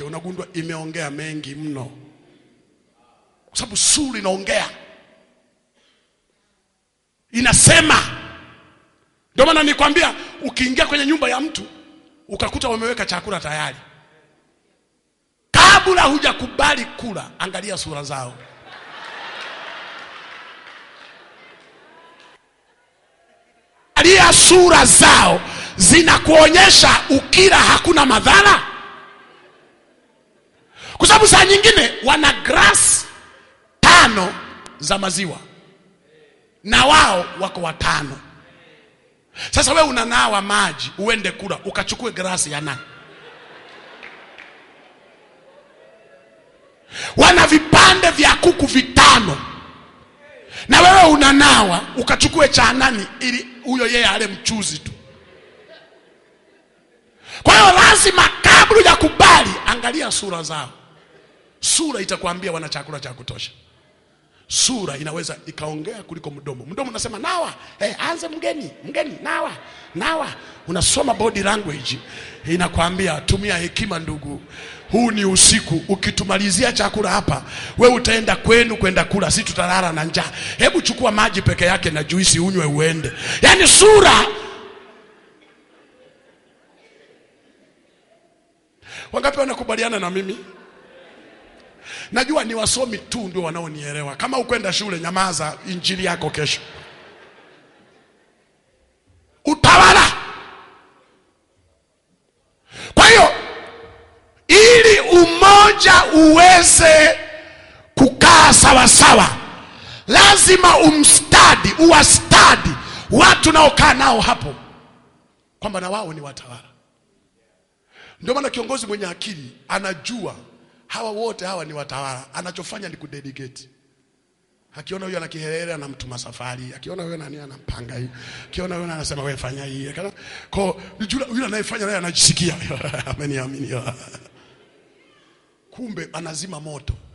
wake unagundua imeongea mengi mno, kwa sababu sura inaongea, inasema. Ndio maana nikwambia, ukiingia kwenye nyumba ya mtu ukakuta wameweka chakula tayari, kabla hujakubali kula, angalia sura zao. Angalia sura zao, zinakuonyesha ukila hakuna madhara, kwa sababu saa nyingine wana glasi tano za maziwa na wao wako watano. Sasa we unanawa maji uende kula ukachukue glasi ya nani? Wana vipande vya kuku vitano na wewe unanawa ukachukue cha nani, ili huyo yeye ale mchuzi tu. Kwa hiyo lazima kabla ya kubali, angalia sura zao. Sura itakwambia wana chakula cha kutosha. Sura inaweza ikaongea kuliko mdomo. Mdomo unasema nawa, eh, anze mgeni, mgeni nawa, nawa. Unasoma body language inakwambia tumia hekima ndugu. Huu ni usiku, ukitumalizia chakula hapa, we utaenda kwenu kwenda kula, si tutalala na njaa. Hebu chukua maji peke yake na juisi unywe uende. Yaani sura Wangapi wanakubaliana na mimi? Najua ni wasomi tu ndio wanaonielewa. Kama ukwenda shule, nyamaza, injili yako kesho. Utawala. Kwa hiyo ili umoja uweze kukaa sawa sawa, lazima umstadi, uwastadi watu naokaa nao hapo, kwamba na wao ni watawala. Ndio maana kiongozi mwenye akili anajua hawa wote hawa ni watawala, anachofanya ni kudedicate. Akiona huyo ana kihelele anamtuma safari, akiona huyo nani anampanga hii, akiona huyo anasema wewe fanya hii, Akiona- kwa yule yule anayefanya naye anajisikia ameniamini, kumbe anazima moto.